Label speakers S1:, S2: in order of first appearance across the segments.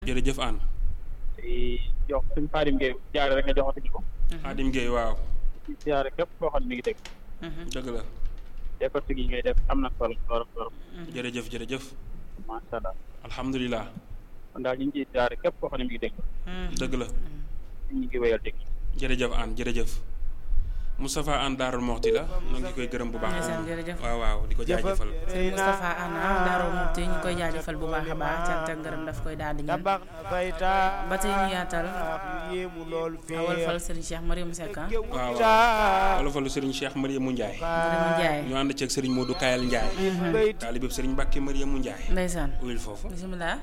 S1: jërëjëf Anne.
S2: di jox suñ Xaadim Gueye jaare rek nga joxati ko.
S1: Xaadim Gueye waaw.
S2: di jaare képp koo xam ne mi ngi dégg.
S1: dëgg la.
S2: décortique yi ngay def am na solo torop torop.
S1: jërëjëf jërëjëf.
S2: macha allah.
S1: alhamdulilah.
S2: kon daal ñu ngi ciy jaare képp koo xam ne mi ngi dégg.
S1: dëgg la.
S2: ñu ngi wéyal dégg.
S1: jërëjëf Anne jërëjëf. Moustapha Anne Daarul Moxti la ñoo ngi koy gërëm bu baax.
S3: ndeysaan jërëjëf.
S1: waaw waaw di ko jaajëfal.
S3: sëñ Moustapha Anna Darou Mouhty ñu koy jaajëfal bu baax a baax cant ak ngërëm daf koy daal di ñaan
S4: tabax na bayta
S3: ba tey ñu yaatal
S4: yéemu lool
S3: awal fal sëriñ Cheikh Mariam Seck ah
S1: waaw waaw olofalu Serigne Cheikh Mariamou Ndiaye.
S3: Mariam Ndiaye
S1: ñu ànd ceeg Serigne Modou Kayal Ndiaye. taalibeb Serigne Mbacke Mariamou Ndiaye.
S3: ndeysaan
S1: uyul foofu.
S3: bisimilah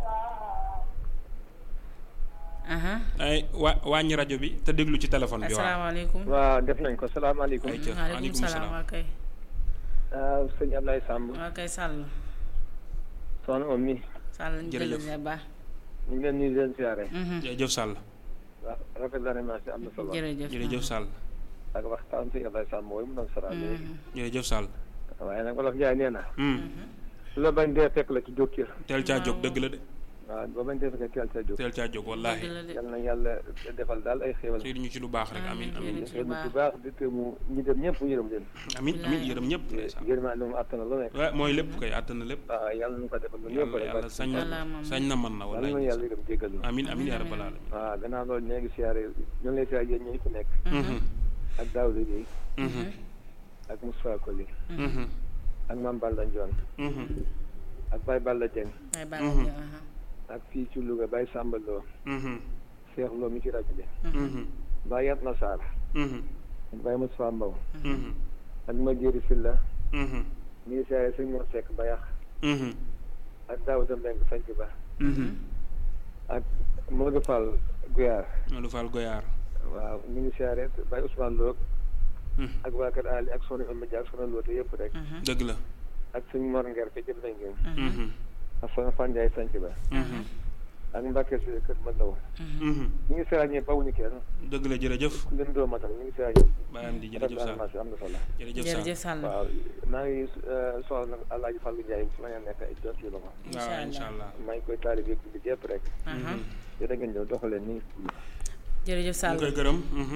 S3: aha
S1: ay wa wàññi rajo bi te déglu ci téléphone bi waaw.
S3: asalaamaaleykum
S5: waaw def nañ ko salaamaaleykum
S1: ay ca
S3: waaleykum
S1: maaleykum
S3: salaam
S1: salaam.
S3: waa kay
S5: waaw sëñ Ablaye Samb
S3: waa kay Sall
S5: soxna om mi
S3: Sall ñu
S1: Jërëjëf.
S3: jël bu baax
S5: ñu ngi leen nuyu di leen siyaare
S1: jërëjëf Sall.
S5: waaw rafet la animation am na solo
S3: jërëjëf
S1: jërëjëf Sall.
S5: ak waxtaan sëñ Ablaye Samb mooy mu doon sara léegi
S1: jërëjëf Sall.
S5: waaye nag wolof Njaay nee na
S1: Hmm.
S5: lu la bañ dee fekk la ci jókkir
S1: teel caa jóg dëgg la de.
S5: waaw ba bañ dee fekk teel sa jóg
S1: teel caa jóg wallaahi.
S3: dëgg la de
S5: yal na yàlla defal daal ay xéewal
S1: sëy ñu ci lu baax rek amin amin
S3: Amiin.
S5: xéewal bu baax di te mu ñi dem ñëpp mu yërëm leen
S1: amin amin yërëm ñëpp ndeysaan.
S5: yërëmaa lu mu attana lu nekk
S1: waaw mooy lépp koy àttan na lépp.
S5: waaw yàlla nu ko defal lu ñëpp
S1: yàlla
S5: rek
S1: yàlla sañ
S3: Yàlla
S1: na
S3: moom.
S1: sañ na mën na
S5: yàlla
S1: wallaahi.
S5: na yàlla yërëm jéggal nu
S1: amin amin yaa rabbal alamin.
S5: waaw gannaaw loolu ñoo ngi siyaare ñoo ngi lay siyaare yéen ñi fi nekk
S1: Mhm.
S5: ak Daouda Gueye
S1: Mhm.
S5: ak Moussa Koli
S1: Mhm.
S5: ak Mame Balla Ndione
S1: Mhm.
S5: ak Baye Balla Dieng
S3: ay baax na aha
S5: ak fii ci Louga Baye Samba Lo
S1: Mhm.
S5: Cheikh Lo mi ci rajo bi
S1: Mhm.
S5: Baye Yatma Sarr
S1: Mhm.
S5: ak Baye Moussa Mbow
S1: Mhm.
S5: ak Madiéri Silla
S1: Mhm.
S5: mi ngi siyaare sëñ Mor Seck Bayax
S1: Mhm.
S5: ak Daouda Mbengue Sanc Ba
S1: Mhm.
S5: ak Modou Fall Guyar
S1: Modou Fall Goyaar.
S5: waaw mi ngi siyaare Baye Ousmane Lo
S1: Mhm.
S5: ak waa Kër Ali ak Soxna Amba Dia ak Soxna Loote yëpp rek
S1: dëgg la.
S5: ak sëñ Mor Nger fi jëm nañ ngeen
S1: Mhm.
S5: ak Soxna Fan Ndiaye Sanc Ba
S1: Mhm.
S5: ak Mbacke si Kër Mandaw
S1: Mhm.
S5: mi ngi siyaare ñëpp bawuñu kenn
S1: dëgg la jërëjëf.
S5: ku leen doo matal mi ngi siyaare ñëpp
S1: bàyyam di
S5: rafet
S1: jërëjëf
S5: na
S1: Sall
S5: animation am na solo
S1: jërëjëf Sall.
S3: jërëjëf Sall
S5: waaw maa ngi soxla nag Alaaji Fallou Ndiaye su ma nee nekk ay jot yu la ma
S1: waaw incha allah.
S5: maa ngi koy taalib yëpp bi yëpp rek
S3: aha
S5: jërë ngeen ñëw doxalee nii
S3: jërëjëf
S1: ñu
S3: Sall
S1: koy gërëm. Mhm.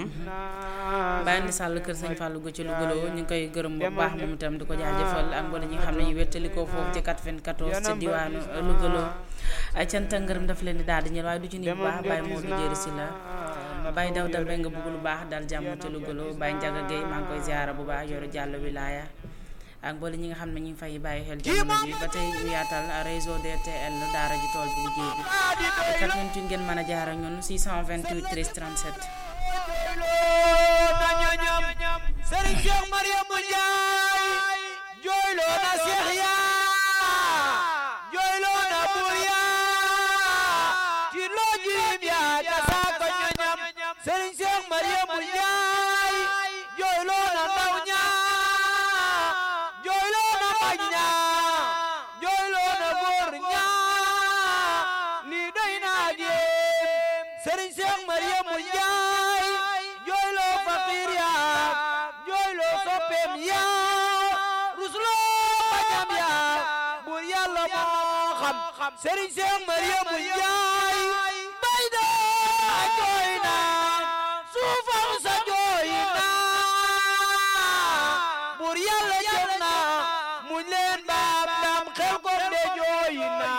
S3: bàyyi na Sall kër sëñ Fallou Go ci Louga ñu ngi koy gërëm bu baax moom itam di ko jaajëfal ak mboolem ñi nga xam ne ñu wettali ko foofu ci 94 ci diwaanu Louga ay cant ak ngërëm daf leen di daal di ñëw waaye du ci nii bu baax Baye Modou Jéeri si la Baye daw dal nga bëgg lu baax dal jàmm ci Louga Baye Ndiaga Gueye maa ngi koy ziara bu baax yoru jàll wilaaya ak mboolem ñi nga xam ne ñu ngi fay bàyyi xel jamono bi ba tey ñu yaatal réseau DTL daara ji tool bi liggéey bi 88 ngeen mën a jaar ak ñun 628 13 37
S4: Serigne Cheikh Mariamou Ndiaye jooyloo na Cheikh yaa jooyloo na buur yaa ci loo jiim yaa jasaa ko ñoñam Serigne Cheikh Mariamou Ndiaye jooyloo na ndaw ñaa jooyloo na mag ñaa jooyloo na góor ñaa lii doy na ak yéem Serigne Cheikh Mariamou Ndiaye jooyloo faqiir yaa jooyloo soppeem yaa rusloo bañam yaa buur yàlla moo xam Serigne Cheikh Mariamou Ndiaye bay daa jooy na suufam sa jooy na buur yàlla